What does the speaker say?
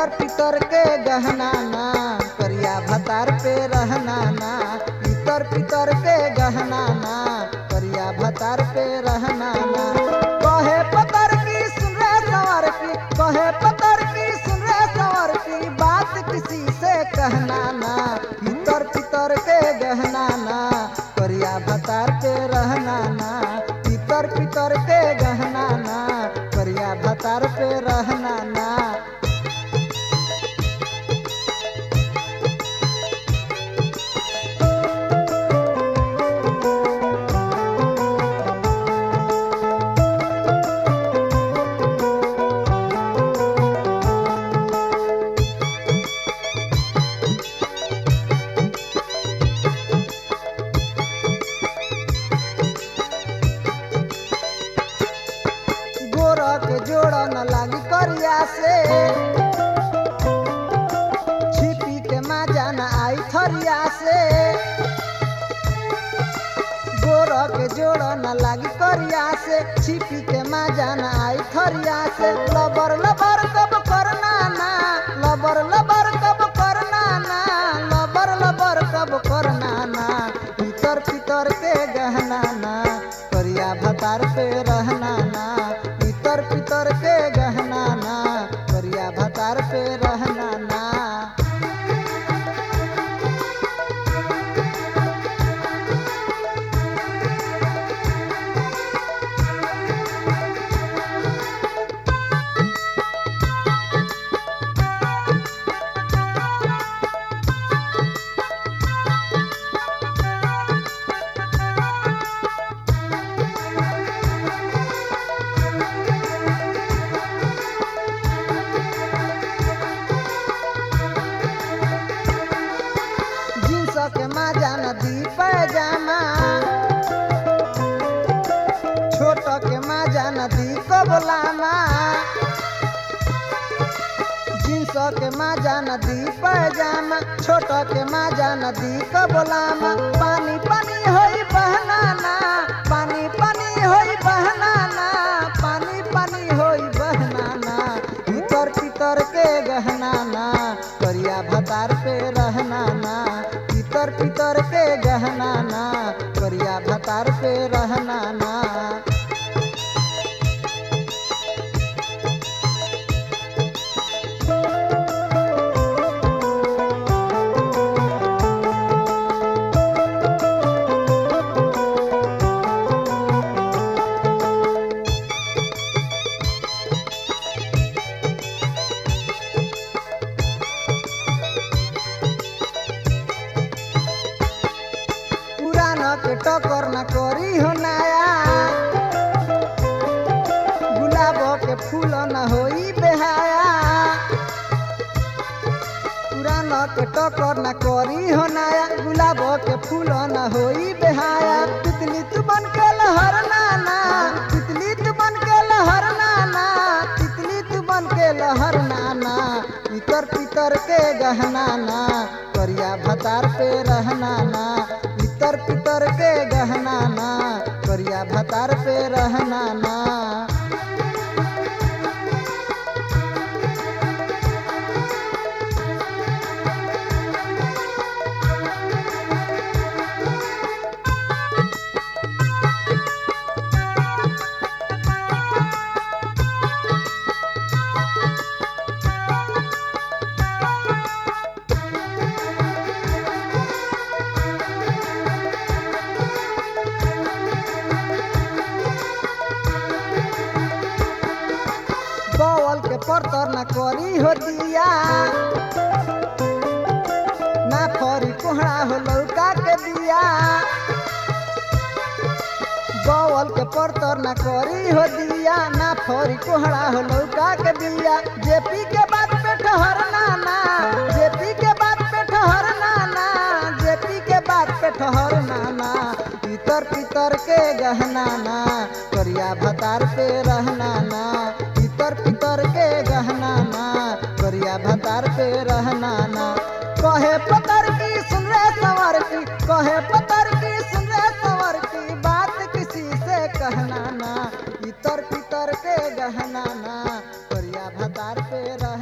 इतर पितर के गहना ना करिया भतार पे रहना ना इतर पितर के गहना ना करिया भतार पे रहना ना कहे पतर की सुन रे सवर की कहे पतर की सुन रे सवर की बात किसी से कहना ना इतर पितर के गहना ना करिया भतार पे रहना ना इतर पितर के गहना ना करिया भतार पे रहना ना गोरख जोड़ न लागी करिया से छिपी के माजा न आई थरिया से गोरख जोड़ न लागी करिया से छिपी के माजा न आई थरिया से लबर लबर कब करना ना लबर लबर कब करना ना लबर लबर कब करना ना पितर पितर के गहना ना करिया भतार पे रहना ना पितर पितर के गहना ना करिया भतार पे रहना ना जींस के माजा नदी पैजामा छोट के माजा नदी कबलामा जींस के माजा नदी पैजामा छोट के माजा नदी कबलामा पानी पानी होई बहनाना पानी पानी होई बहनाना पानी पानी होई बहनाना इतर पितर के गहनाना करिया भतार पे रहना ना पितर पितर के गहना ना करिया भतार पे रहना ना पुराना के टकर न करी हो नया गुलाब के फूल न होई बेहाया पुराना के टकर न करी हो नया गुलाब के फूल न होई बेहाया तितली तू बन के लहर नाना तितली तू बन के लहर नाना तितली तू बन के लहर नाना पितर पितर के गहना ना करिया भतार पे रहना ना पितर पितर के गहना ना करिया भतार पे रहना ना बवल के परतर न करी हो दिया ना फरी कोहड़ा हो लौका के दिया बवल के परतर न करी हो दिया ना फरी कोहड़ा हो लौका के दिया जेपी के बात पे ठहरना ना जेपी के बात पे ठहरना ना जेपी के बात पे ठहरना ना पितर पितर के गहना ना करिया भतार पे रहना ना पितर पितर के गहना ना करिया भतार पे रहना ना कहे पतर की सुन रे सवर की कहे पतर की सुन रे सवर की बात किसी से कहना ना इतर पितर के गहना ना करिया भतार पे रह